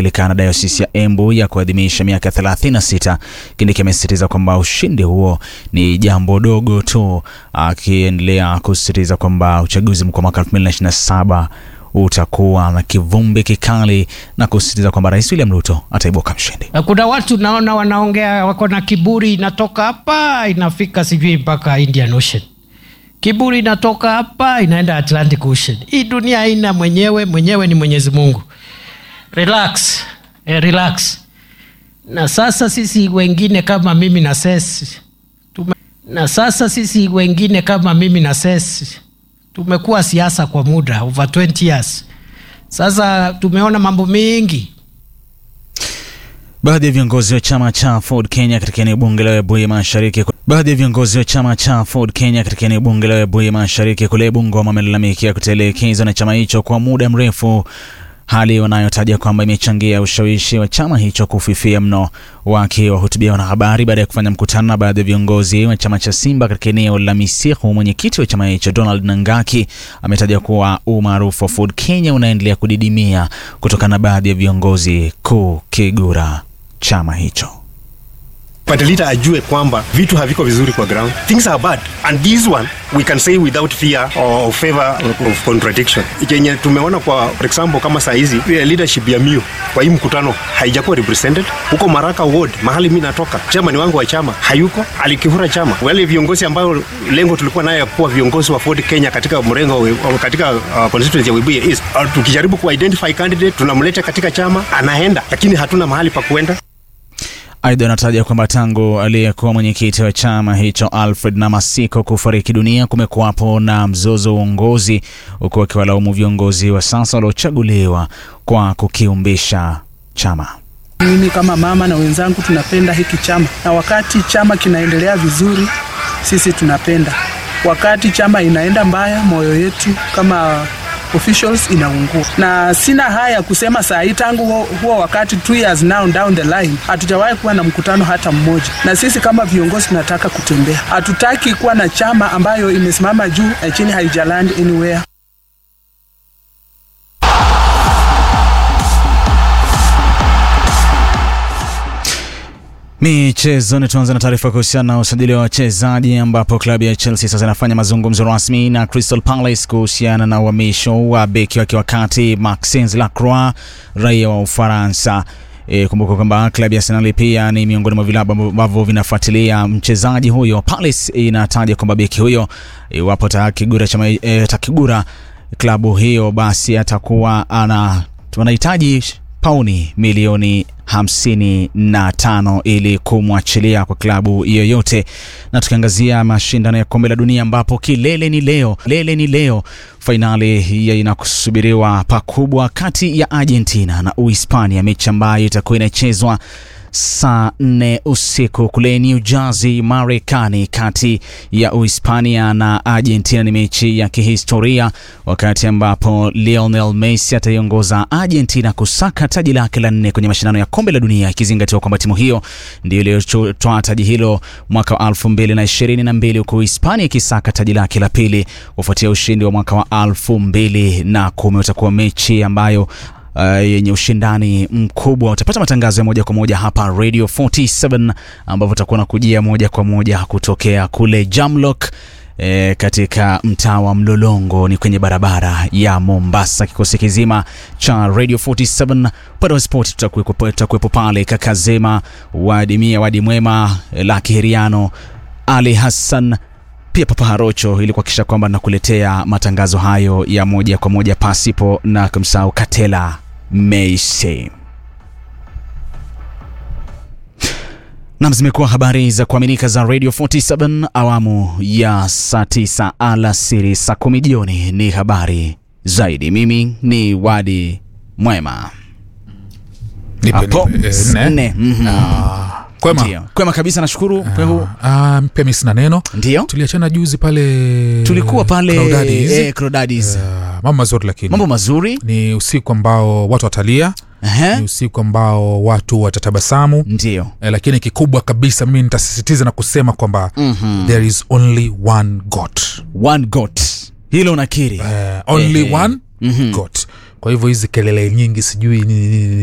Anglikana Diocese ya Embu ya kuadhimisha miaka 36. Kindiki amesisitiza kwamba ushindi huo ni jambo dogo tu, akiendelea kusisitiza kwamba uchaguzi mkuu wa mwaka 2027 utakuwa na kivumbi kikali na kusisitiza kwamba Rais William Ruto ataibuka mshindi. Na kuna watu naona wanaongea wako na kiburi, inatoka hapa inafika sijui mpaka Indian Ocean. Kiburi inatoka hapa inaenda Atlantic Ocean. Hii dunia haina mwenyewe, mwenyewe ni Mwenyezi Mungu. Relax, eh, relax. Na sasa sisi wengine kama mimi na Ses tume, na sasa sisi wengine kama mimi na Ses tumekuwa siasa kwa muda over 20 years. Sasa tumeona mambo mengi Baadhi ya viongozi wa chama cha Ford Kenya katika eneo bunge la Webuye Mashariki baadhi ya viongozi wa chama cha Ford Kenya katika eneo bunge la Webuye Mashariki kule Bungoma wamelalamikia kutelekezwa na chama hicho kwa muda mrefu, hali wanayotaja kwamba imechangia ushawishi wa chama hicho kufifia mno. Wakiwahutubia wanahabari baada ya kufanya mkutano na baadhi ya viongozi wa chama cha Simba katika eneo la Misihu, mwenyekiti wa chama hicho Donald Nangaki ametaja kuwa umaarufu wa Ford Kenya unaendelea kudidimia kutokana na baadhi ya viongozi kukigura chama hicho. Party leader ajue kwamba vitu haviko vizuri kwa ground. Things are bad. And this one we can say without fear or favor of contradiction. Yenye tumeona kwa for example kama saa hizi leadership ya Mio kwa hii mkutano haijakuwa represented. Huko Maraka Ward mahali mimi natoka, chairman wangu wa chama hayuko, alikivura chama. Wale viongozi ambao lengo tulikuwa nayo kuwa viongozi wa Ford Kenya katika mrengo katika uh, constituency ya Webuye East. Uh, tukijaribu ku identify candidate tunamleta katika chama anaenda, lakini hatuna mahali pa kuenda. Aidha, anataja kwamba tangu aliyekuwa mwenyekiti wa chama hicho Alfred Namasiko kufariki dunia kumekuwapo na mzozo wa uongozi, huku akiwalaumu viongozi wa sasa waliochaguliwa kwa kukiumbisha chama. Mimi kama mama na wenzangu tunapenda hiki chama, na wakati chama kinaendelea vizuri, sisi tunapenda. Wakati chama inaenda mbaya, moyo yetu kama officials inaungua, na sina haya kusema saa hii. Tangu huo, huo wakati two years now down the line, hatujawahi kuwa na mkutano hata mmoja, na sisi kama viongozi tunataka kutembea. Hatutaki kuwa na chama ambayo imesimama juu na chini, haijaland anywhere. Michezoni, tuanze na taarifa kuhusiana na usajili wa wachezaji ambapo klabu ya Chelsea sasa inafanya mazungumzo rasmi na Crystal Palace kuhusiana na uhamisho wa beki wake wakati Maxence Lacroix raia wa Ufaransa. E, kumbuka kwamba klabu ya Arsenal pia ni miongoni mwa vilabu ambavyo vinafuatilia mchezaji huyo. Palace inataja kwamba beki huyo iwapo takigura chama e, takigura klabu hiyo basi atakuwa ana tunahitaji pauni milioni hamsini na tano ili kumwachilia kwa klabu yoyote. Na tukiangazia mashindano ya kombe la dunia ambapo kilele ni leo, kilele ni leo, fainali ya inakusubiriwa pakubwa kati ya Argentina na Uhispania, mechi ambayo itakuwa inachezwa saa nne usiku kule New Jersey, Marekani, kati ya Uhispania na Argentina. Ni mechi ya kihistoria, wakati ambapo Lionel Messi ataiongoza Argentina kusaka taji lake la nne kwenye mashindano ya kombe la dunia, ikizingatiwa kwamba timu hiyo ndio iliyotoa taji hilo mwaka wa elfu mbili na ishirini na mbili huku Hispania ikisaka taji lake la pili kufuatia ushindi wa mwaka wa elfu mbili na kumi. Utakuwa mechi ambayo Uh, yenye ushindani mkubwa. Utapata matangazo ya moja kwa moja hapa Radio 47 ambapo utakuwa nakujia moja kwa moja kutokea kule Jamlock E, katika mtaa wa Mlolongo ni kwenye barabara ya Mombasa. Kikosi kizima cha Radio 47 upande wa sport tutakuwepo pale, Kakazema Wadimia Wadi Mwema, Laki Heriano, Ali Hassan pia Papa Harocho ili kuhakikisha kwamba nakuletea matangazo hayo ya moja kwa moja pasipo na kumsahau Katela Meise. Nam, zimekuwa habari za kuaminika za Radio 47 awamu ya saa 9 alasiri, saa kumi jioni ni habari zaidi. Mimi ni Wadi Mwema. Hapo nne. Mhm. Kwema. Ndio. Kwema kabisa, nashukuru. Kwehu. Ah, pia mimi sina neno. Ndio. Tuliachana juzi pale Tulikuwa pale Crawdaddies. eh, Crawdaddies. Ah, mambo mazuri lakini Mambo mazuri. ni usiku ambao watu watalia, Ehe. ni usiku ambao watu watatabasamu Ndio. eh, lakini kikubwa kabisa mimi nitasisitiza na kusema kwamba Mhm. there is only one God. One got. Hilo nakiri. Eh, only Ehe. one Mhm. God. Kwa hivyo hizi kelele nyingi sijui nini nini